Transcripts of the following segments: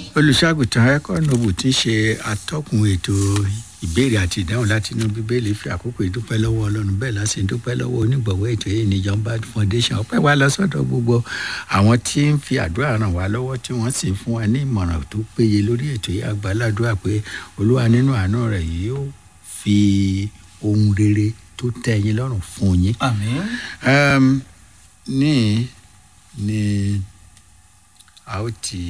olùṣàgùtàn ẹkọnọbù tí ń ṣe atọ́kùn ètò ìbéèrè àti ìdáhùn láti inú bíbélì fi àkókò ìdúpẹ́ lọ́wọ́ ọlọ́run bẹ́ẹ̀ láti ń dúpẹ́ lọ́wọ́ onígbọ̀wọ́ ètò yìí ní jọba foundation ọpẹ́ wa lọ sọ́dọ̀ gbogbo àwọn tí ń fi àdúrà ràn wá lọ́wọ́ tí wọ́n sì ń fún wa ní ìmọ̀ràn tó péye lórí ètò yìí àgbàládùá pé olúwa nínú àánú rẹ̀ yóò fi ohun rere tó tẹ́ yín lọ́rùn fún yín. àmín um, ní ní a ó ti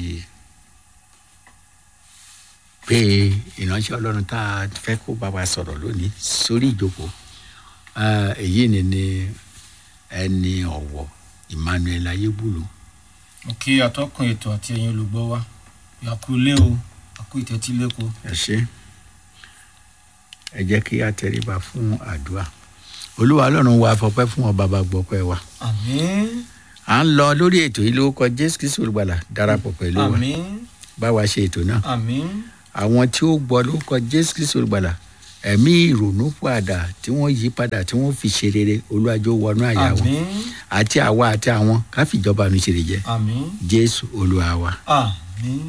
pé ìránṣẹ́ ọlọ́run tá a fẹ́ kó bá wa sọ̀rọ̀ lónìí sórí ìjókòó Ah, èyí ni ni ẹni ọ̀wọ̀ emmanuel ayébùlù mo kí atọ́kùn ètò àti ẹ̀yin olùgbọ́ wa ìyàkú ilé o àkú ìtẹ́tí lẹ́kọ̀ọ́ ẹ ṣe ẹ jẹ́ kí a tẹríba fún àdúrà olúwa ọlọ́run wa fọpẹ́ fún ọ bàbá gbọ́pẹ́ wa àmín à ń lọ lórí ètò yìí lórúkọ jésù kristu olùgbàlà darapọ̀ pẹ̀lú wa àmín bá wa ṣe ètò náà àmín àwọn tí ó gbọ́ lórúkọ jésù kristu olùgbàlà ẹ̀mí ìrònú padà tí wọ́n yí padà tí wọ́n fi ṣe rere olúwàjò wọnú àyà wọn àmín àti àwa àti àwọn káfíjọba mi ṣe lè jẹ àmín jésù olúwa wa. àmín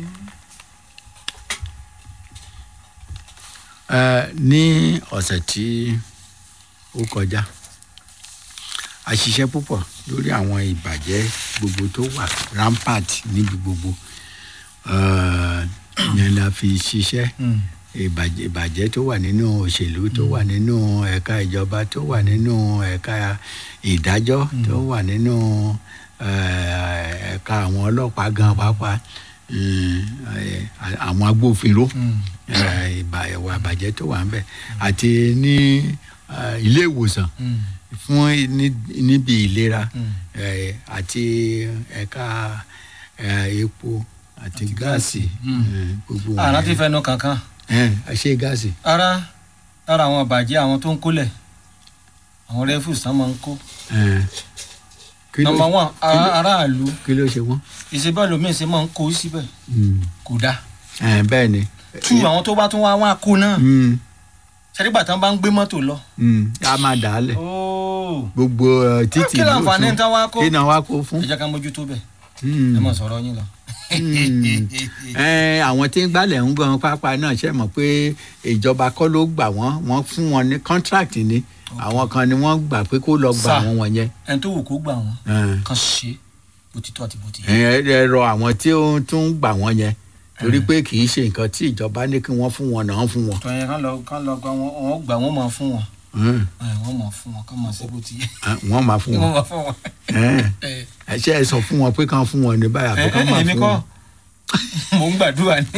Ẹ, ní ọ̀sẹ̀ tí ó kọjá a ṣiṣẹ́ púpọ̀ lórí àwọn ìbàjẹ́ gbogbo tó wà rampart níbi gbogbo Ẹ, yẹn la fi ṣiṣẹ́ Mm. ìbàjẹ́ ìbàjẹ́ tó wà nínú òṣèlú tó wà nínú ẹ̀ka ìjọba tó wà nínú ẹ̀ka ìdájọ́ tó wà nínú eh, ẹ̀ka àwọn ọlọ́pàá gan pàápàá mm, eh, àwọn agbófinró Mm. eh, ìbà- ìwà àbàjẹ́ tó wà ń bẹ̀ àti ní eh, ilé ìwòsàn Mm. fún ní- níbi ìlera Mm. eh, àti ẹ̀ka eh, epo àti gáàsì Mm. eh, gbogbo àrà wọ̀nyẹn. ti fẹnu kankan ẹ ṣe gáàsì. ara lára àwọn àbàjẹ́ àwọn tó ń kólẹ̀ àwọn rẹ́fù sàn máa ń kó ẹ, kí ló- nọmba wọn kí ló- aráàlú kí ló ṣe wọ́n. ìṣèbá lómìn ṣe máa ń kó síbẹ̀ kò dáa ẹ, bẹ́ẹ̀ ni. tú àwọn tó bá tún wá wá kó náà Mm, ṣẹ́dígbà tán bá ń gbé mọ́tò lọ. mm, a máa dà á lẹ̀ ooo gbogbo eh, títì kí láǹfààní lóṣù tán wá kó kí náà wá kó fún. ẹ jẹ́ ká mójútó bẹ̀ Mm, ẹ mọ̀ sọ̀rọ̀ yín lọ. mm. ẹ, àwọn tí ń gbálẹ̀ ń gan pápá náà ṣe mọ̀ pé ìjọba kọ́ ló gbà wọ́n wọ́n fún wọn ní contract ni àwọn kan ni wọ́n gbà pé kó lọ gbà Sà. wọ́n wọ̀nyẹn. ẹni tó wù kó gbà wọ́n ẹ. kan ṣe bó ti tó àti bó ti yẹ. ẹ ẹ rọ àwọn tí ó tún gbà wọ́n yẹn torí pé kì í ṣe nǹkan tí ìjọba ní kí wọ́n fún wọn náà fún wọn. tọ́ yẹn kán lọ kán lọ gba wọn wọn gbà wọn máa fún wọn Mm, ẹ, wọn máa fún wọn kán máa ṣe bó ti yẹ. ah, wọ́n máa fún wọn wọn. máa fún wọn. Ẹ, ẹ ẹ ṣe é sọ fún wọn pé kán fún wọn ní báyà pé ẹ kán máa èmi fún kọ́ wọn. mò ń gbàdúrà ní.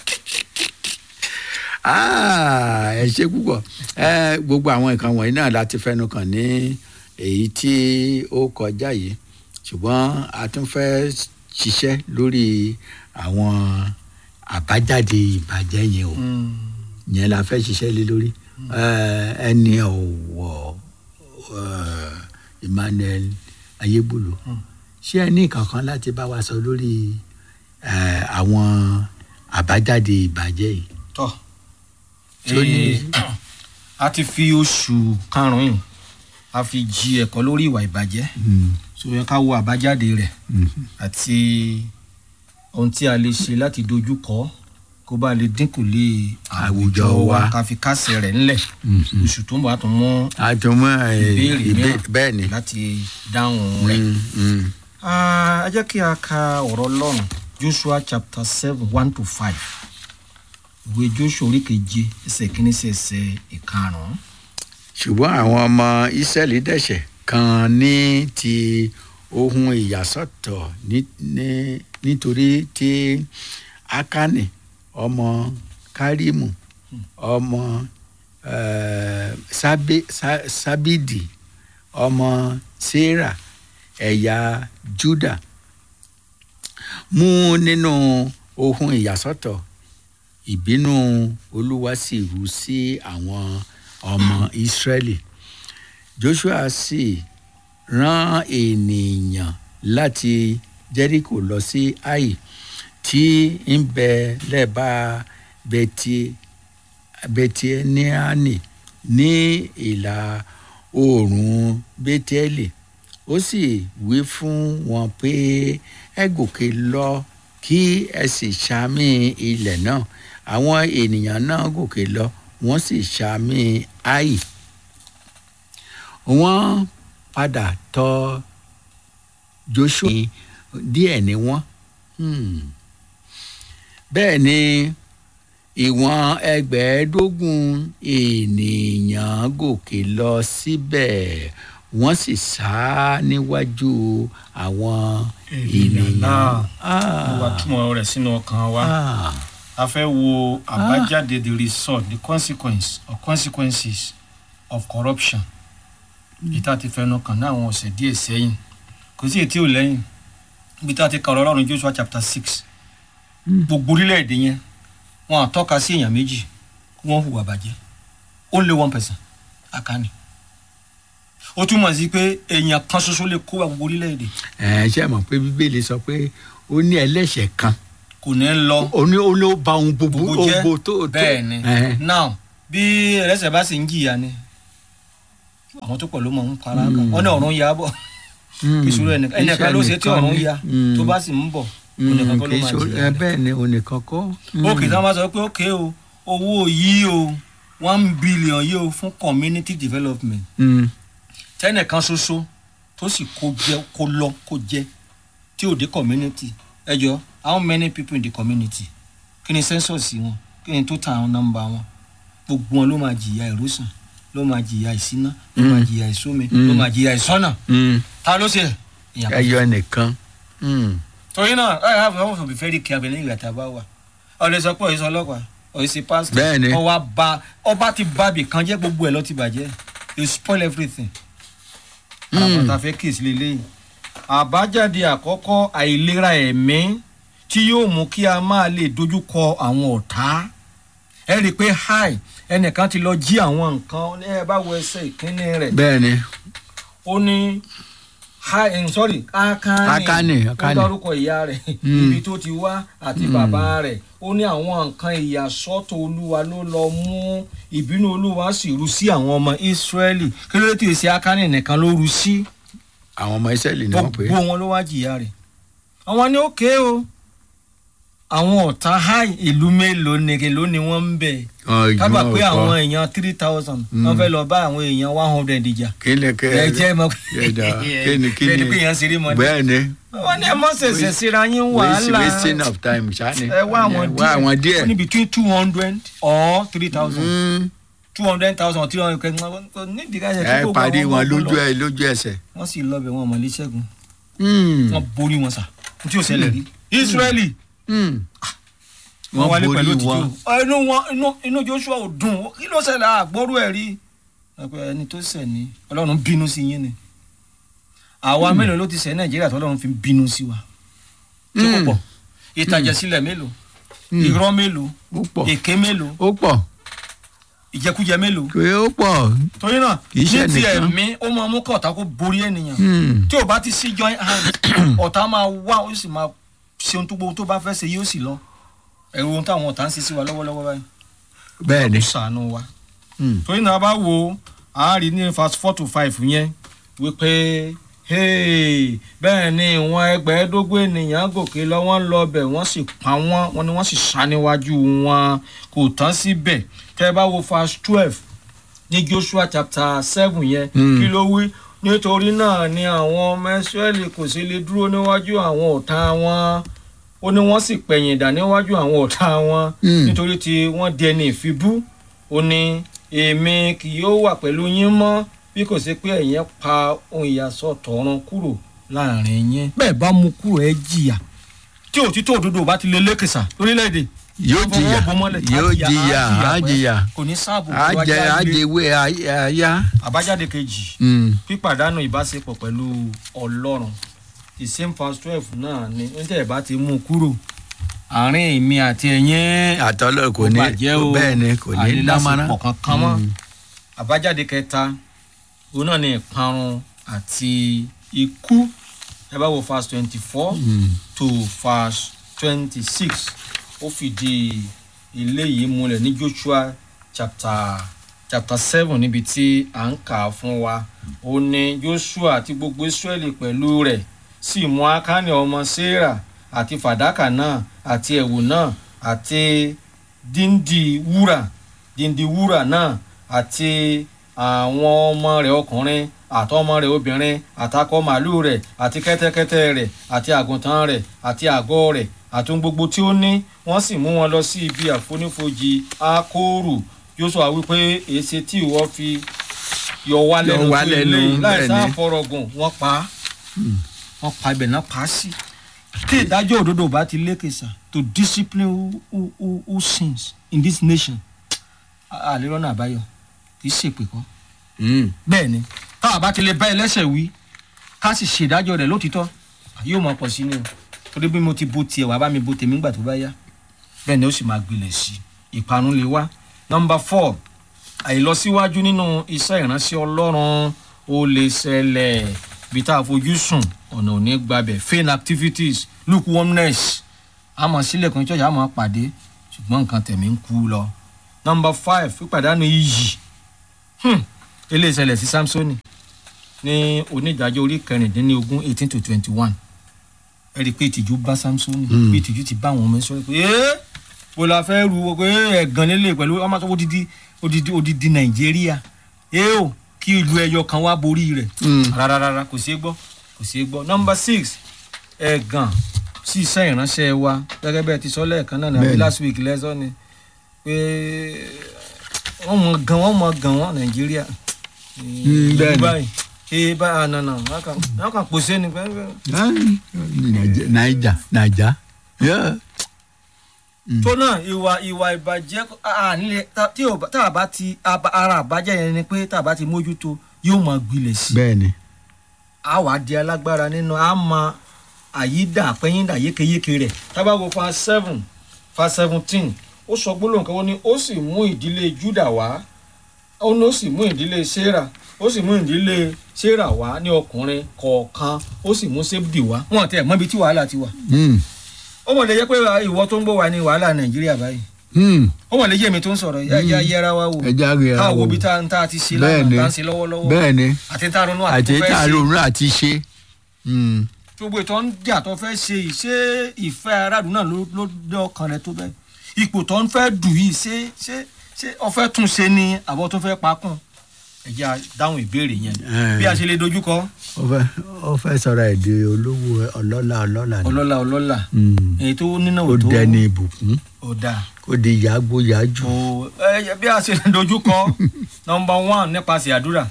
Ah, ẹ ṣe púpọ̀ ẹ gbogbo àwọn nǹkan wọ̀nyí náà láti fẹnu kàn ní èyí tí ó kọjá yìí ṣùgbọ́n a tún fẹ́ ṣiṣẹ́ lórí àwọn àbájáde ìbàjẹ́ yẹn o yẹn la fẹ́ ṣiṣẹ́ lé lórí Eh, ẹni ọ̀wọ̀ eh, Emmanuel Ayébùlù Mm. ṣé ẹ ní kankan láti bá wa sọ lórí eh, àwọn àbájáde ìbàjẹ́ yìí. tọ́ Tí ó ní- Eh, a ti fi oṣù karùn-ún a fi jí ẹ̀kọ́ lórí ìwà ìbàjẹ́ Mm, so yẹ ká wo àbájáde rẹ̀ mm, àti ohun tí a lè ṣe láti dojú kọ kó bá lè dínkù lé Àwùjọ wa. ká fi kásẹ̀ rẹ̀ ńlẹ̀ mm, mm. oṣù tó ń bọ̀ á tún mú àtúmọ̀ ìbéèrè mìíràn bẹ́ẹ̀ ni. láti dáhùn rẹ̀. Mm, mm. Ah, ẹ jẹ́ kí a ka ọ̀rọ̀ Ọlọ́run Joshua chapter seven one to five ìwé Joshua orí keje ẹsẹ̀ kìíní sí ẹsẹ̀ ìkarùn-ún. ṣùgbọ́n àwọn ọmọ Ísírẹ́lì dẹ̀ṣẹ̀ kan ní ti ohun ìyàsọ́tọ̀ ní- ní- nítorí tí Ákánì ọmọ Kárìmù ọmọ eh, Sábé- Sá- Sábìdì ọmọ Séra ẹ̀yà Júdà mú nínú ohun ìyàsọ́tọ̀ ìbínú olúwa sì rú sí àwọn ọmọ ìsírẹ́lì joshua sì rán ènìyàn láti jericho lọ sí ai tí ń bẹ lẹ́bàá bẹti bẹtiẹniani ní ìlà oòrùn bẹtẹlì ó sì wí fún wọn pé ẹ gòkè lọ kí ẹ sì ṣàmì ilẹ̀ náà àwọn ènìyàn náà gòkè lọ wọ́n sì ṣàmì áì wọ́n padà tọ̀ joshua díẹ̀ ni wọ́n hmm. bẹ́ẹ̀ ni ìwọ̀n ẹgbẹ̀ẹ́dógún ènìyàn gòkè lọ síbẹ̀ wọ́n sì sá níwájú àwọn ènìyàn. náà Ah, mo wá túmọ̀ rẹ̀ sínú ọkàn wa ah, a fẹ́ wo àbájáde the result the consequence or consequences of corruption ìta ti fẹnu kàn ní àwọn ọ̀sẹ̀ díẹ̀ sẹ́yìn kò sí ètí ò lẹ́yìn ibi tá a ti kà ọ̀rọ̀ ọlọ́run joshua chapter six Mm. gbogbo orílẹ̀-èdè yẹn wọn à tọ́ka sí èèyàn méjì kí wọ́n hùwà bàjẹ́ only one person àkànní ó túmọ̀ sí pé èèyàn kan ṣoṣo lè kó wa gbogbo orílẹ̀-èdè ẹ ṣe mọ̀ pé bíbélì sọ pé ó ní ẹlẹ́ṣẹ̀ kan kò ní lọ ó ní ó ní ó ba ohun gbogbo gbogbo jẹ́ ohun tó tó bẹ́ẹ̀ ni Ẹhẹ́n. now bí ẹlẹ́sẹ̀ bá sì ń jìyà ni àwọn tó pọ̀ ló mọ̀ ń para kan Mm. wọ́n ní ọ̀run ya bọ̀ Mm. ìṣòro ẹnìkan ẹnìkan ló ṣe tí ọ̀run ya Mm. tó bá sì ń bọ̀ Mm, onìkan kọ́ ló kì í máa ṣe- jìyà ẹ rẹ̀. bẹ́ẹ̀ ni onìkan kọ́. òkè tí wọ́n bá sọ pé òkè o owó yìí o one billion yìí o fún community development Mm. tẹ́nìkan ṣoṣo tó sì kó jẹ kó lọ kó jẹ tí ò dé community ẹ jọ how many people in the community kí ni census wọn kí ni total number wọn gbogbo wọn ló máa jìyà ìrúsàn ló máa jìyà ìṣíná ló máa Mm. jìyà ìsómi Mm. ló máa jìyà ìsọ́nà Mm. ta ló ṣe èèyàn kan. ẹyọ nìkan. Mm. torí náà ẹ have to have to be very careful ní ìgbà tá a bá wà ọ̀lẹ́ sọ pé òyìnbó ọlọ́pàá òyìnbó pastor Bẹ́ẹ̀ni. ọwọ́ bá ọba ti bá bì kan jẹ́ gbogbo ẹ̀ ló ti bàjẹ́ you spoil everything. Mm. àwọn tá a fẹ́ kíyèsí lélẹ́yìn. àbájáde àkọ́kọ́ àìlera ẹ̀mí tí yóò mú kí a máa lè dojúkọ àwọn ọ̀tá ẹ rí i pé hi ẹnìkan ti lọ jí àwọn nǹkan ní ẹ bá wo ẹsẹ̀ ìkíní rẹ̀ bẹ́ẹ̀ ni ó ní hi eh, sorry akani Akani, ó Akani. dárúkọ ìyá rẹ̀ Mm. ibi tó ti wá àti bàbá rẹ̀ ó ní àwọn nǹkan ìyàsọ́tọ̀ olúwa ló lọ mú ìbínú olúwa sì ru sí àwọn ọmọ Ísírẹ́lì kí ló dé tí èsì akani nìkan ló ru sí àwọn ọmọ ìsẹ́lì ni wọ́n pè gbogbo é. wọn ló wá jìyà rẹ̀ àwọn ní òkè o àwọn ọ̀tá háì ìlú mélòó ni èló ni wọ́n ń bẹ̀ Ọ̀jọ̀ kábà pé ọ̀kọ́. àwọn èèyàn three thousand wọ́n fẹ́ lọ bá àwọn èèyàn one hundred ìjà kí ni kẹ́ ẹ jẹ́ mọ́ yẹ̀dá kí ni kí bẹ́ẹ̀ ni ni pé èèyàn ṣeré mọ́ ni bẹ́ẹ̀ ni wọ́n ní ẹ mọ́ ṣẹ̀ṣẹ̀ síra yín waste wàhálà wasting of time ṣáni. ẹ wá àwọn wá àwọn díẹ̀. ó ní between two hundred or three thousand Mm. two hundred thousand three hundred kẹ́kẹ́ nídìí ká ṣe ẹ parí wọn lójú ẹ lójú ẹsẹ̀. wọ́n sì lọ bẹ̀ wọn mọ̀lẹ́ ṣẹ́gun Mm. wọ́n borí wọn sà tí ò ṣẹlẹ̀ rí Israeli Mm. wọ́n wálé borí pẹ̀lú wọn. òtítọ́ inú wọn inú inú Joshua ò dùn kí ló ṣẹlẹ̀ àgbọ́rú ẹ̀ rí ẹ̀pẹ́ ẹni tó ṣẹ̀ ní Ọlọ́run bínú sí yín ni àwa mélòó ló ti ṣẹ̀ Nàìjíríà tó Ọlọ́run fi bínú sí wa tí kò Mm. pọ̀ ìtàjẹ̀sílẹ̀ mélòó Mm. irọ́ mélòó ó pọ̀ èké mélòó ó pọ̀ ìjẹkújẹ mélòó pé ó pọ̀. torí náà Kì í ní ṣe ti nìkan. ẹ̀mí ó máa mú kọ̀ọ̀tà kó borí ènìyàn Mm. tí ò bá ti sí joint hand ọ̀tá máa wá ó sì máa ṣe ohun tó gbogbo tó bá fẹ́ ṣe yóò sì lọ ẹ̀rù ohun táwọn ọ̀tá ń ṣe sí wa lọ́wọ́lọ́wọ́ báyìí bẹ́ẹ̀ ni. ó ṣàánú wa Mm. torí náà bá wo a rí ní verse four to five yẹn wípé hey, bẹ́ẹ̀ ni ìwọ̀n ẹgbẹ̀ẹ́dógún ènìyàn gòkè lọ wọ́n lọ bẹ̀ wọ́n sì pa wọ́n wọ́n ni wọ́n sì sá níwájú wọn kò tán síbẹ̀ tẹ́ ẹ bá wo verse twelve ní Joshua chapter seven yẹn Mm. kí ló wí nítorí náà ni àwọn ọmọ Ísírẹ́lì kò sì lè dúró níwájú àwọn ọ̀tá wọn ó ní wọ́n sì pẹ̀yìn dà níwájú àwọn ọ̀tá wọn Mm. nítorí tí wọ́n di ẹni ìfibú ó ní èmi kì yóò wà pẹ̀lú yín mọ́ bí kò sí pé ẹ̀yin pa ohun ìyàsọ́ tọ̀run kúrò láàrin yín. bẹ́ẹ̀ bá mú kúrò ẹ jìyà tí òtítọ́ òdodo bá ti lé lékèsà lórílẹ̀‐èdè yóò jìyà fọwọ́ bò mọ́lẹ̀, á yóò jìyà, jìyà á á jìyà jìyà kò ní sáàbò á tó jẹ wájú á àgbè. jẹwé àyà. àbájáde kejì Mm. pípàdánù ìbáṣepọ̀ pẹ̀lú ọlọ́run the same verse twelve náà ni níta ẹ̀ bá ti mú kúrò àárín èmi àti ẹ̀yin àtọ́lọ́ kò ní bàjẹ́ o bẹ́ẹ̀ ni kò ní dámọ́ná. àìlásìpọ̀ kankan mọ́ Mm. àbájáde kẹta òun náà ni ìparun àti ikú ẹ bá wo verse twenty four Mm. to verse twenty six ó fìdí ilé yìí múlẹ̀ ní Joshua chapter chapter seven níbi tí à ń kà á fún wa ó ní Joshua àti gbogbo Israẹli pẹ̀lú rẹ̀ sì mú Ákánì ọmọ Séra àti fàdákà náà àti ẹ̀wù náà àti díndì wúrà díndì wúrà náà àti àwọn ọmọ rẹ̀ ọkùnrin àtọmọ rẹ̀ obìnrin àtakọ màálù rẹ̀ àti kẹ́tẹ́kẹ́tẹ́ rẹ̀ àti àgùntàn rẹ̀ àti àgọ́ rẹ̀ àti ohun gbogbo tí ó ní wọ́n sì mú wọn lọ sí ibi àfonífojì ákóòrù Jóṣúà wípé èsì tí ìwọ fi yọ wá Yọ lẹ́nu wá tó lẹ́nu, ilé yìí láì bẹ́ẹ̀ sáà ni. fọrọgùn wọ́n pa á wọ́n pa ibẹ̀ náà pa á sí. tí ìdájọ́ òdodo bá ti lékè sá to discipline who, who, who, who sins in this nation àlérọ́nà àbáyọ kì í ṣèpè kọ́. bẹ́ẹ̀ ni táwa bá ti lè bá ẹlẹ́sẹ̀ wí ká sì ṣèdájọ́ rẹ̀ lótìtọ́ yóò máa pọ̀ sí ni o torí bí mo ti bo tiẹ̀ wá bá mi bo tèmi ńgbà tó bá yá bẹ́ẹ̀ ni ó sì máa gbilẹ̀ sí i ìparun lè wá. nọmba four àìlọsíwájú nínú iṣẹ́ ìránṣẹ́ ọlọ́run ó lè ṣẹlẹ̀ bí tá a fojú sùn ọ̀nà ò ní gbabẹ̀ vain activities lukewarmness àmọ́ sílẹ̀kùn church àmọ́ pàdé ṣùgbọ́n nǹkan tẹ̀mí ń kú lọ. nọmba five pípàdánù iyì Hmm, eléyìí ṣẹlẹ̀ sí samsoni ní onídàájọ́ orí kẹrìndínlógún eighteen to twenty one ẹ rí i pé ìtìjú bá samsoni Mm. pé ìtìjú ti bá àwọn ọmọ ẹ sọ pé ẹ́ bó la fẹ́ ru pé ẹ̀gàn nílé pẹ̀lú ọmọ tó odidi odidi odidi nàìjíríà ẹ o kí ìlú ẹyọ kan wá borí rẹ̀ rárá rárá kò ṣeé gbọ́ kò ṣeé gbọ́ nọmba six ẹ̀gàn sí iṣẹ́ ìránṣẹ́ wa gẹ́gẹ́ bẹ́ẹ̀ ti sọ lẹ́ẹ̀kan náà ní àbí Bẹ́ẹ̀ni. last week lẹ́sọ̀ ni pé wọ́n mọ gan wọ́n mọ gan wọ́n nàìjíríà Mm, bẹ́ẹ̀ni. báyìí ee báyìí ànànà wọ́n kàn pòṣé ni pẹ́ẹ́pẹ́. naija naija Yeah. tó náà ìwà ìwà ìbàjẹ́ à nílé tá tí ò bá- tá a bá ti aba- ara àbájẹ́ yẹn ni pé tá a bá ti mójútó yóò máa gbilẹ̀ sí i bẹ́ẹ̀ ni a wàá di alágbára nínú a mọ àyídà àpẹ́yìndà yékéyéké rẹ̀ tábàgò fa seven fa seventeen ó sọ gbólóhùn kan ó ní ó sì mú ìdílé juda wá ó ní ó sì mú ìdílé sarah ó sì mú ìdílé sarah wá ní ọkùnrin kọ̀ọ̀kan ó sì mú sébdì wá wọn tẹ mọ ibi tí wàhálà ti wà Mm. ó mọ̀ lè jẹ́ pé ìwọ tó ń bọ̀ wá ní wàhálà nàìjíríà báyìí Mm. ó mọ̀ lè jẹ́ èmi tó ń sọ̀rọ̀ yá yá yẹra wa wò ẹja rẹ̀ káà wo bí tá tá a ti ṣe lánàá Bẹ́ẹ̀ni. tá a ń ṣe lọ́wọ́lọ́wọ́ bẹ́ẹ̀ ni àti tá a ronú àti àti tó fẹ́ tá a ṣe ronú àti ṣe Mm. gbogbo ìtọ́ ń jà tó fẹ́ ṣe yìí ṣé ìfẹ́ aráàlú náà ló ló dé ọkàn rẹ tó bẹ́ẹ̀ ipò tó ń fẹ́ dù yìí ṣé ṣé ṣé ọfẹ́ tún ṣe ni àbọ̀ tó fẹ́ pakùn ẹ jẹ́ a dáhùn ìbéèrè yẹn Eh. bí a ṣe lè dojúkọ ó fẹ́ ó fẹ́ sọ̀rọ̀ ẹ̀ di olówó ọlọ́lá ọlọ́lá ni ọlọ́lá ọlọ́lá Mm. èyí tó nínà ó ò tó dẹni ìbùkún ò dáa kó di yàgbó yàjù o ẹ bí a ṣe lè dojúkọ nọmba one nípasẹ̀ àdúrà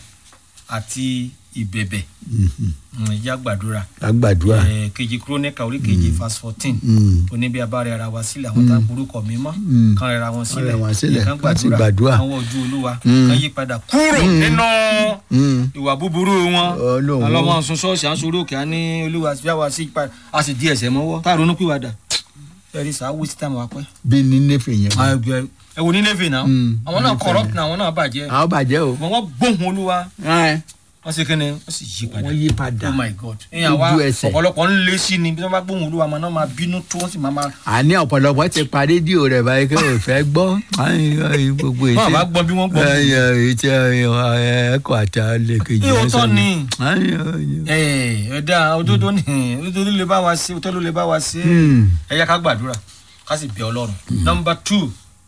àti ìbẹ̀bẹ̀ Mhm. ẹ jẹ́ a gbàdúrà agbàdúrà ẹ kejì kúrónìkà orí kejì verse fourteen Mm. ó ní bí a bá rẹ ara wa sílẹ̀ àwọn tá a porúkọ mi mọ́ Mm. kan rẹra wọn sílẹ̀ rẹ wọn sílẹ̀, kan ká sì gbàdúrà. àwọn ojú olúwa Mm. kan yí padà kúrò Mm. nínú Mm. ìwà búburú wọn Ọlọ́run. alọ́mọ sun ṣọ́ọ̀ṣì à ń sọ̀rọ̀ òkè á ní olúwa fi àwa sí padà a sì di ẹ̀sẹ̀ mọ́wọ́ tá a ronú pìwàdà ẹ̀rí sá waste time wa pẹ́. bí ní nefe yẹn ẹ wo ní navy náà Mm. àwọn náà Navy corrupt ni. náà àwọn náà bàjẹ́ àwọn bàjẹ́ o ṣùgbọ́n wọ́n gbóhùn olúwa wọ́n sì kíni wọ́n sì yí padà wọ́n yí padà oh my god ìyẹn àwa Ojú ẹsẹ̀. ọ̀pọ̀lọpọ̀ ń lé sí ni bí wọ́n bá gbóhùn olúwa máa náà máa bínú tó wọ́n sì máa máa àní ọ̀pọ̀lọpọ̀ ti pa rédíò rẹ̀ báyìí kí o fẹ́ gbọ́ Ay, ay, gbogbo ètò bọ́n bá gbọ́n bí wọ́n gbọ́n ètò ẹ̀kọ́ àti àlekèjì Ní òótọ́ ni. Ay, ay, ay. ẹ ẹ dá òdodo ní òdodo lè bá wa ṣe òtọ́ ló lè bá wa ṣe Hmm. ẹ yá ká gbàdúrà ká sì bẹ ọlọ́run. nọmba two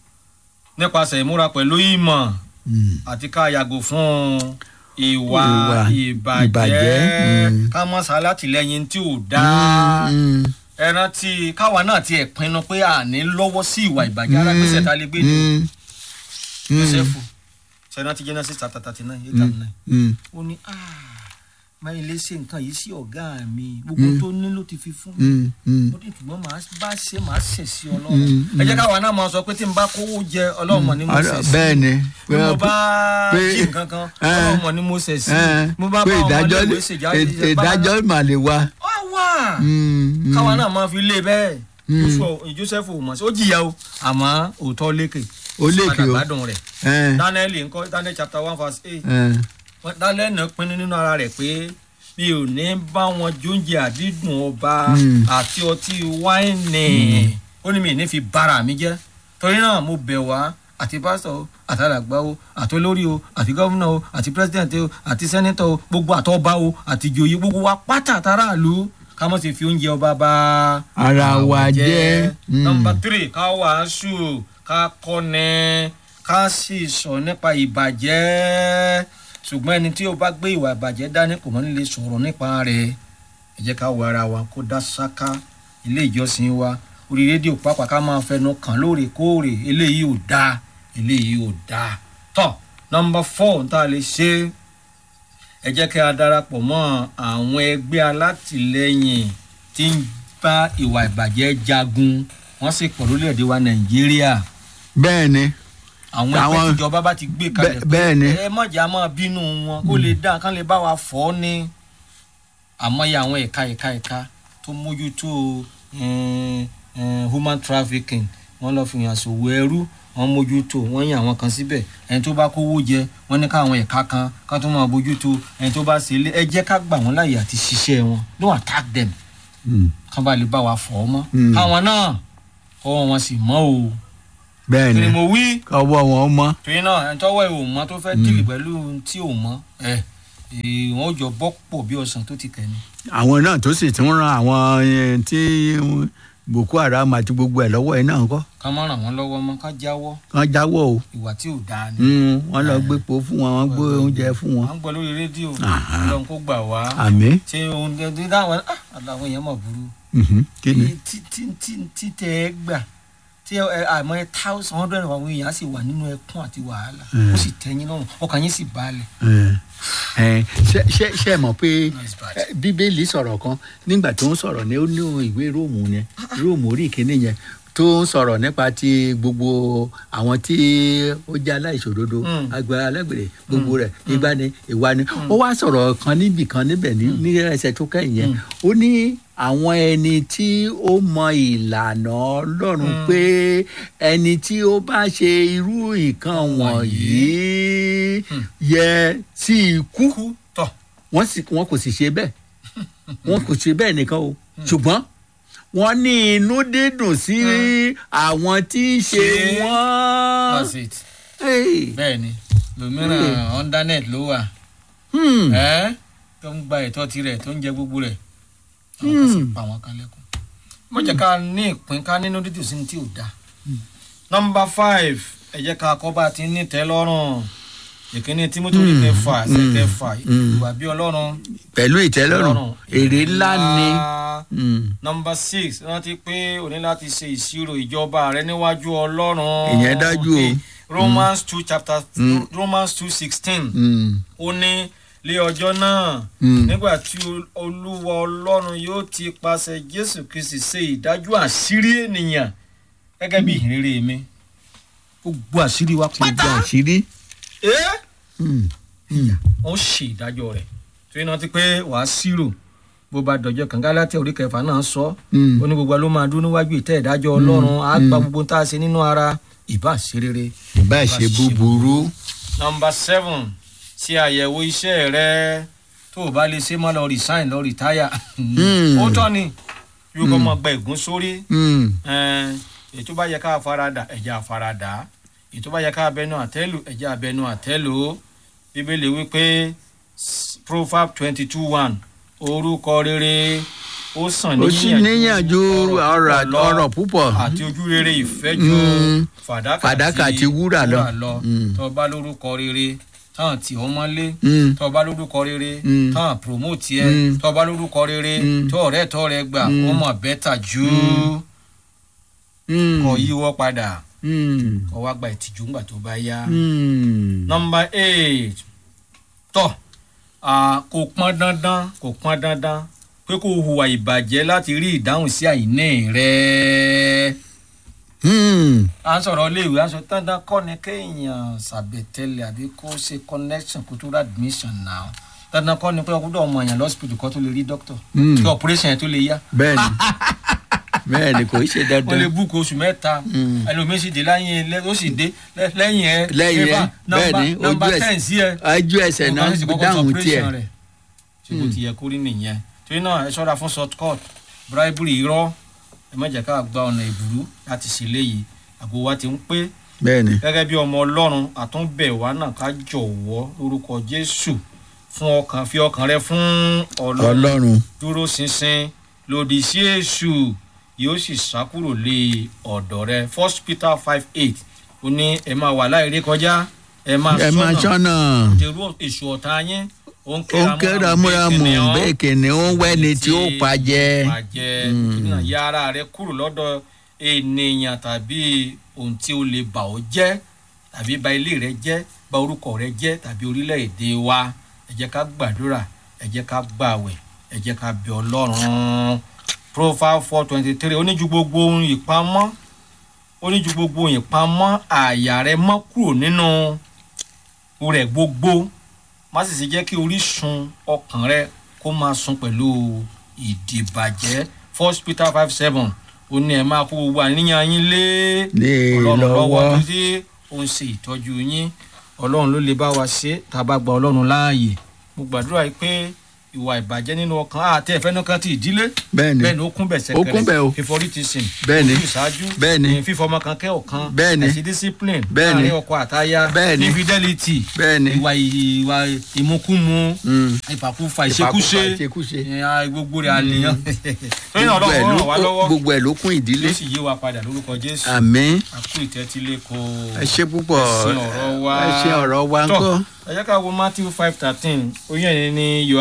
nípasẹ̀ ìmúra pẹ̀lú ìmọ̀ Hmm. àti ká yàgò fún ìwà Ìwà ìbàjẹ́ ìbàjẹ́, mm. ká mọ́ sálátìlẹ́yìn tí ò dáa Hmm. ẹ rántí káwa náà ti ẹ̀ pinnu pé à ní lọ́wọ́ sí ìwà ìbàjẹ́ ara gbèsè tá a lè gbé ní Hmm. Hmm. Jósẹ́fù ṣẹ́rántí Genesis chapter thirty nine eight and nine Hmm. ó ní máa lè ṣe nǹkan yìí sí ọ̀gá mi gbogbo tó ní ló ti fi fún mi Hmm. Hmm. ó ní ṣùgbọ́n màá bá ṣe màá ṣẹ̀ sí ọlọ́run Mm, ẹ jẹ́ káwa náà máa sọ pé tí n bá kówó jẹ ọlọ́run mọ̀ ni mo ṣẹ̀ sí bẹ́ẹ̀ ni bí mo bá pé- jí nǹkan kan eh, ọlọ́run mọ̀ ni mo ṣẹ̀ sí Eh, mo bá pé bá ọmọ ìdájọ́ iléèwé ṣèjáde ìdájọ́ mà lè wá. ọ wà Hmm. Hmm. káwa náà máa fi lé bẹ́ẹ̀ Mm. Jósù- Jósẹ́fù ò mọ̀ sí ó jìyà o àmọ́ òótọ́ lékè Ó lékè padà o. gbádùn rẹ̀ Eh, Daniel ńkọ́ Daniel chapter one verse eight eh. wọ́n dálẹ́ náà pinnu nínú ara rẹ̀ pé mi ò ní bá wọn jóúnjẹ àdídùn ọba Mm. àti ọtí wáìnì ó ní mi ò ní fi bára mi jẹ́ torí náà mo bẹ̀ wá àti pásítọ̀ o àtàlàgbà o àti olórí o àti gọ́vùnà o àti pírẹ́sidẹ̀ntì o àti sẹ́nẹ́tọ̀ o gbogbo àtọ́ba o àti ìjòyè gbogbo wa pátá àtàràlú ká mọ̀ sí fi oúnjẹ ọba bá ara wa jẹ́ mm, nọmba tírì ká wàásù ká kọ́ni ká sì sọ nípa ìbàjẹ́ ṣùgbọ́n ẹni tí ó bá gbé ìwà ìbàjẹ́ dání kò mọ́ ní lè sọ̀rọ̀ nípa rẹ̀ ẹ jẹ́ ká wo ara wa kó dá sáká ilé ìjọsìn wa orí rédíò pàápàá ká máa fẹnu kàn lóòrèkóòrè eléyìí ò dáa eléyìí ò dáa tọ́ nọmba fọ́ tá a lè ṣe ẹ jẹ́ kí a darapọ̀ mọ́ àwọn ẹgbẹ́ alátìlẹyìn tí ń bá ìwà ìbàjẹ́ jagun wọ́n sì pọ̀ lórílẹ̀‐èdè wa nàìjíríà bẹ́ẹ̀ ni àwọn ẹgbẹ́ Àwọn- tíjọba bá ti gbé kalẹ̀ Bẹ́- bẹ́ẹ̀ ni. ẹ mọ̀jà máa bínú wọn kó lè dá kán lè bá wa fọ́ ni àmọ́yé àwọn ẹ̀ka ẹ̀ka ẹ̀ka tó mójútó eh, eh, human trafficking wọ́n lọ́ọ́ fi hàn sòwò ẹrú wọ́n mójútó wọ́n yàn àwọn kan síbẹ̀ ẹni tó bá kówó jẹ wọ́n ní káwọn ẹ̀ka kan ká tó máa bójútó ẹni tó bá ṣe ilé ẹ jẹ́ ká gbà wọ́n láàyè àti ṣiṣẹ́ wọn don't attack them Mm, kán bá lè bá wa fọ́ ọ mọ́ Mm. káwọn náà kọ́wọ́ wọn sì mọ́ o bẹ́ẹ̀ kí ni ni mo wí ọwọ́ wọn mọ́ torí náà ẹni tọ́wọ́ ẹ̀ ò mọ́ tó fẹ́ dìlì pẹ̀lú ohun tí ò mọ́ ẹ̀ wọ́n jọ bọ́ pọ̀ bí ọ̀sán tó ti kẹ́ ni. àwọn náà tó sì tún ran àwọn eh, tí boko haram àti gbogbo ẹ̀ lọ́wọ́ ẹ̀ náà kọ́ ká má ràn wọ́n lọ́wọ́ mọ́ ká jáwọ́ kán jáwọ́ o ìwà tí ò dáa ni. Mm, wọ́n lọ gbépo fún wọn wọ́n gbé oúnjẹ fún wọn à ń gbọ́ lórí rédíò Aha. ọlọ́run kó gbà wá àmì ṣé oúnjẹ tí táwọn ah, àtàwọn èèyàn mọ̀ burú. mhm, kí ni tí tí tí tí tẹ ẹ gbà tí ẹ àmọ́ ẹ thousand hundred àwọn èèyàn á sì wà nínú ẹkún àti wàhálà Mm. ó sì tẹ́yìn lọ́rùn ọkàn yín sì balẹ̀. Eh, eh, ṣe ṣe ṣe mọ̀ pé Nice bad. eh, bíbélì sọ̀rọ̀ kan nígbà tó ń sọ̀rọ̀ ní ó ní ìwé róòmù yẹn róòmù orí ìkíní yẹn tó ń sọ̀rọ̀ nípa ti gbogbo àwọn tí ó jẹ́ aláìṣòdodo Mm. àgbà alágbèrè gbogbo rẹ̀ ìgbà ni ìwà ni ó wá sọ̀rọ̀ kan níbì kan níbẹ̀ ní ní ẹsẹ̀ tó kẹ́yìn yẹn ó ní àwọn ẹni tí ó mọ ìlànà ọlọ́run Mm. pé ẹni tí ó bá ṣe irú nǹkan wọ̀nyí Hmm. yẹ sí ikú kú tọ̀ wọ́n sì wọ́n kò sì ṣe bẹ́ẹ̀ wọ́n kò ṣe bẹ́ẹ̀ nìkan o ṣùgbọ́n wọ́n ní inú dídùn sí àwọn tí ń ṣe Ṣe- wọ́n. that's it. Hey. bẹ́ẹ̀ ni lòmíràn undernet ló wà Hmm. ẹ́ tó ń gba ẹ̀tọ́ tirẹ̀ tó ń jẹ gbogbo rẹ̀ àwọn kan sì Hmm. pa àwọn kan lẹ́kùn. mo jẹ́ ká ní ìpín ká nínú dídùn sí ní tí ò dáa. nọmba five ẹ jẹ́ ká kọ́ bá ti ní tẹ́ lọ́rùn ìkíní tímọ́tò Hmm. kẹfà ṣe Hmm. kẹfà Hmm. ìwà bí ọlọ́run pẹ̀lú ìtẹ́lọ́rùn èrè ńlá ni. Hmm. nọmba six rántí pé o ní láti ṣe ìṣirò ìjọba rẹ níwájú ọlọ́run. Ìyẹn dájú o. Okay. romans two chapter Mm. romans two sixteen Hmm. ó ní lé ọjọ́ náà Hmm. nígbà tí ol- olúwa ọlọ́run yóò ti pàṣẹ jésù kristi ṣe ìdájọ́ àṣírí ènìyàn gẹ́gẹ́ bí ìhìnrere mi gbogbo àṣírí wa gbogbo pátá àṣírí. ẹ́ Hmm. Hmm. wọ́n ṣe ìdájọ́ rẹ̀ torí náà ti pé wàá ṣírò bó bá dọjọ́ kan Gálátíà orí kẹfà náà sọ Hmm. ó ní gbogbo wa ló máa dúró níwájú ìtẹ́ ìdájọ́ ọlọ́run á gba gbogbo tá a ṣe nínú ara ìbá ṣe rere. ìbá ṣe búburú. nọmba seven ṣe àyẹ̀wò iṣẹ́ rẹ tó o bá lè ṣe má lọ resign lọ retire. Hmm. ó tọ́ ni yóò kọ́ mọ gba ègún sórí Hmm. ẹn, èyí tó bá yẹ ká farada ẹ̀jẹ̀ àfarada èyí tó bá yẹ ká abẹnú àtẹ́lù ẹ̀jẹ̀ abẹnú àtẹ́lù bíbélì wípé s- proverb twenty two one orúkọ rere ó sàn ó sì níyànjú ọ̀rọ̀ ọ̀rọ̀ púpọ̀. àti ojú rere ìfẹ́ ju Mm. fàdákà Fàdákà àti wúrà lọ. Mm. tó bá lórúkọ rere táwọn tí ó mọ́lé Hmm. tó bá lórúkọ rere Mm. táwọn promote ẹ Mm. tó bá lórúkọ rere Mm. tó ọ̀rẹ́ tó rẹ gbà Mm. wọ́n mọ̀ bẹ́tà jù Hmm. kọ yíwọ́ padà Hmm. kọ wá gba ìtìjú ńgbà tó bá yá. Hmm. nọmba eight tọ ah, kò pọn dandan kò pọn dandan pé kó o hùwà ìbàjẹ́ láti rí ìdáhùn sí àìní rẹ. Hmm. à ń sọ̀rọ̀ iléèwé à ń sọ dandan kọ́ ni kéèyàn ṣàbẹ̀tẹ̀lẹ̀ àbí kó ṣe connection kó tó rà admission náà dandan kọ́ ni pé ọkùnrin ọmọ èèyàn lọ́sibítù kan tó lè rí dókítà Hmm. kí operation yẹn tó lè yá bẹ́ẹ̀ni bẹ́ẹ̀ni kò í ṣe ó lè dandan. búkú oṣù mẹ́ta Mm. ẹlòmíín sì dé lẹ́yìn ẹ ó sì dé lẹ́- lẹ́yìn ẹ Lẹ́yìn ẹ, Eva, nọmba- bẹ́ẹ̀ni, nọmba ojú ẹ̀- ten sí ẹ ojú ẹsẹ̀ náà Nǹkan sì kọ́kọ́ dáhùn sọ tiẹ̀. operation rẹ̀. ṣé kò ti yẹ kó rí nìyẹn torí náà ẹ ṣọ́ra fún short cut bribery irọ́ ẹ má jẹ́ ká gba ọ̀nà ìbúrú láti ṣe léyìí àgbo wa ti ń pé bẹ́ẹ̀ni gẹ́gẹ́ bí ọmọ ọlọ́run àtúnbẹ̀ wa náà ká jọ̀wọ́ lórúkọ jésù fún ọkàn fi ọkàn rẹ fún ọlọ́run ọlọ́run dúró ṣinṣin lòdì sí èṣù yóò sì sá kúrò lé ọ̀dọ̀ rẹ first peter five eight ó ní ẹ máa wà láìrí kọjá ẹ máa ẹ máa sọ́nà sọ́nà dèrò èṣù ọ̀tá yín ó ń ó ń ké ramúramù bẹ́ẹ̀ kìnìún ń wẹ́ni tí ó pajẹ́ pàjẹ́ náà ya ara rẹ kúrò lọ́dọ̀ ènìyàn tàbí ohun tí ó lè bà ọ́ jẹ́ tàbí bà ilé rẹ jẹ́ bà orúkọ rẹ jẹ́ tàbí orílẹ̀-èdè wa ẹ jẹ́ ká gbàdúrà ẹ jẹ́ ká gbàwẹ̀ ẹ jẹ́ ká bẹ ọlọ́run profile four twenty three ó ní ju gbogbo ohun ìpamọ́ ó ní ju gbogbo ohun ìpamọ́ àyà rẹ mọ́ kúrò nínú rẹ̀ gbogbo má sì ṣe jẹ́ kí orísun ọkàn rẹ kó máa sun pẹ̀lú ìdìbàjẹ́ first peter five seven ó ní ẹ máa kó gbogbo àníyàn yín lé Lé ọlọ́run lọ́wọ́ lọ́wọ́. títí ó ń ṣe ìtọ́jú yín ọlọ́run ló lè bá wa ṣe tá a bá gba ọlọ́run láàyè mo gbàdúrà yìí pé ìwà ìbàjẹ́ nínú ọkàn àti ẹ̀fẹ́nukàn ti ìdílé bẹ́ẹ̀ ni bẹ́ẹ̀ ni ó kún bẹ̀ sẹ́kẹrẹ Ó kún bẹ̀ o. favoritism Bẹ́ẹ̀ ni. ojú ìṣáájú Bẹ́ẹ̀ ni. eh, fífọmọ kan kẹ́ ọ̀kan Bẹ́ẹ̀ ni. àti discipline Bẹ́ẹ̀ ni. láàrin ọkọ àtaya Bẹ́ẹ̀ ni. infidelity bẹ́ẹ̀ ni ìwà ìwà ìmukúmu Mm. ìfàkúfà Ìfàkúfà, ìṣekúṣe ìṣekúṣe. ìyẹn gbogbo rẹ̀ àníyàn lóyún gbogbo ẹ̀ ọlọ́run ló ràn wá lọ́wọ́ gbogbo ẹ̀ ló kún ìdílé yóò sì yé wa padà lórúkọ jésù àmín àkú ìtẹ́tílé kó ẹ ṣe púpọ̀ ẹ̀sìn ọ̀rọ̀ wa ẹ ṣe ọ̀rọ̀ wa ń Tọ́, kọ́ ẹ jẹ́ ká wo matthew five thirteen oyún ẹ̀yìn ni yọ̀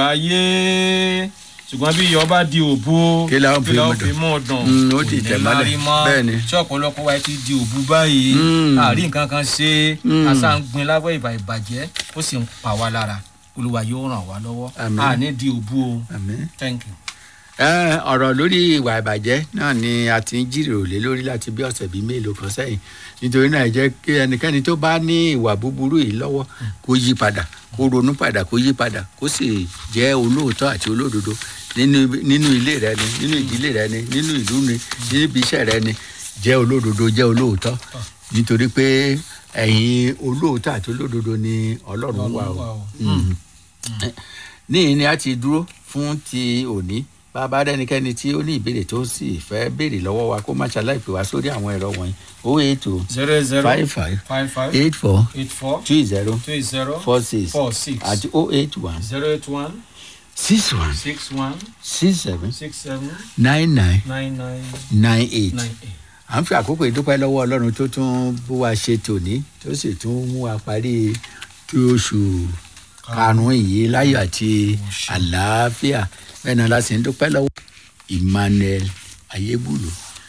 ayé ṣùgbọ́n bí yọ̀ bá di òbu Kí la ó fi mú dùn? mú dùn Mm, ó kò ti ní tẹ̀ mọ́lẹ̀. lárí mọ́. Bẹ́ẹ̀ ni. tí ọ̀pọ̀lọpọ̀ wa ti di òbu báyìí Mm. àárín nǹkan kan ṣe Mm. àṣà ń gbin lábẹ́ ìbà ìbàjẹ́ ó sì ń pa wá lára olúwa yóò ràn wá lọ́wọ́ Àmín. àní di òbu o àmín. thank you. Ẹ, ọ̀rọ̀ lórí ìwà ìbàjẹ́ náà ni a ti ń jíròrò lé lórí láti bí ọ̀sẹ̀ bíi mélòó kan sẹ́yìn nítorí náà ẹ jẹ́ kí ẹnikẹ́ni tó bá ní ìwà búburú yìí lọ́wọ́ kó yí padà kó ronú padà kó yí padà kó sì jẹ́ olóòótọ́ àti olódodo nínú nínú ilé rẹ ni nínú ìdílé rẹ ni nínú ìlú ni nínú ibi iṣẹ́ rẹ ni jẹ́ olódodo jẹ́ olóòótọ́ nítorí pé ẹ̀yin olóòótọ́ àti olódodo ni ọlọ́run wà o. Mm níyìn ni a ti dúró fún ti òní bàbá rẹnikẹ́ni tí ó ní ìbéèrè tó sì fẹ́ béèrè lọ́wọ́ wa kó má ṣaláì pè wá sórí àwọn ẹ̀rọ wọ̀nyí o eight o zero zero five five five five eight four eight four two zero two zero four six four six àti o eight one zero eight one six one six one six seven six seven nine nine nine nine nine eight nine eight. à ń fi àkókò ìdúpẹ́ lọ́wọ́ ọlọ́run tó tún bó wa ṣe tòní tó sì tún mú wa parí tí oṣù karùn-ún yìí láyọ̀ àti àlàáfíà bẹ́ẹ̀ náà la sì ń dúpẹ́ lọ́wọ́ emmanuel ayébùlù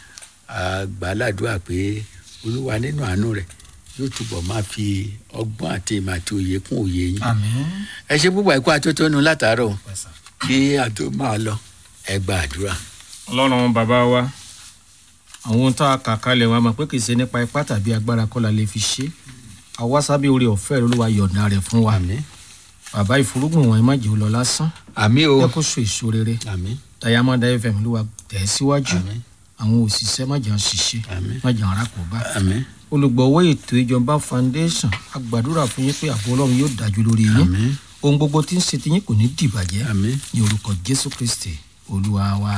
àgbàládùá pé olúwa nínú àánú rẹ̀ yóò túbọ̀ máa fi ọgbọ́n àti ìmọ̀ àti òye kún òye yín àmín. ẹ ṣe púpọ̀ ẹ̀kọ́ atótónu látàárọ̀ pẹ̀sà. kí a tó máa lọ ẹ gba àdúrà. ọlọ́run bàbá wa àwọn ohun tá a kà kalẹ̀ wa mọ̀ pé kì í ṣe nípa ipá tàbí agbára kọ́ la lè fi ṣe àwa sábẹ́ orí ọ̀fẹ́ rẹ olúwa yọ̀ǹda rẹ̀ fún wa àmín bàbá ìfúrúgbìn wọn ẹ má jẹ́ ó lọ lásán àmín o jẹ́ kó so èso rere àmín Diamond FM olúwa tẹ̀ ẹ́ síwájú àmín àwọn òṣìṣẹ́ má jẹ́ wọn ṣiṣẹ́ àmín má jẹ́ wọn arákùnbá àmín olùgbọ̀wọ́ ètò ìjọba foundation a gbàdúrà fún yín pé ààbò ọlọ́run yóò dájú lórí yín àmín ohun gbogbo tí ń ṣe ti yín kò ní dìbàjẹ́ àmín. ní orúkọ jésù kristi olúwa wa.